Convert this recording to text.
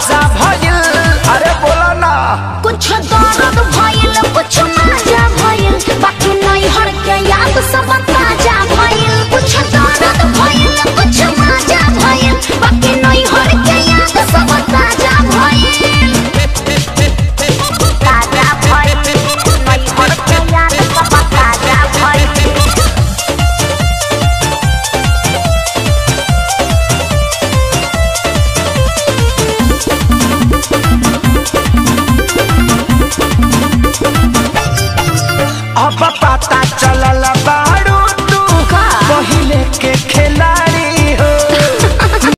ताजा भइल अरे बोला ना कुछ दर्द भइल कुछ मजा भइल बाकी नहीं हर के याद सब ताजा भइल कुछ दर्द भइल कुछ मजा भइल बाकी नहीं हर के याद सब ताजा भइल ताजा भइल नहीं हर के याद सब ताजा भइल अब पता चलल बा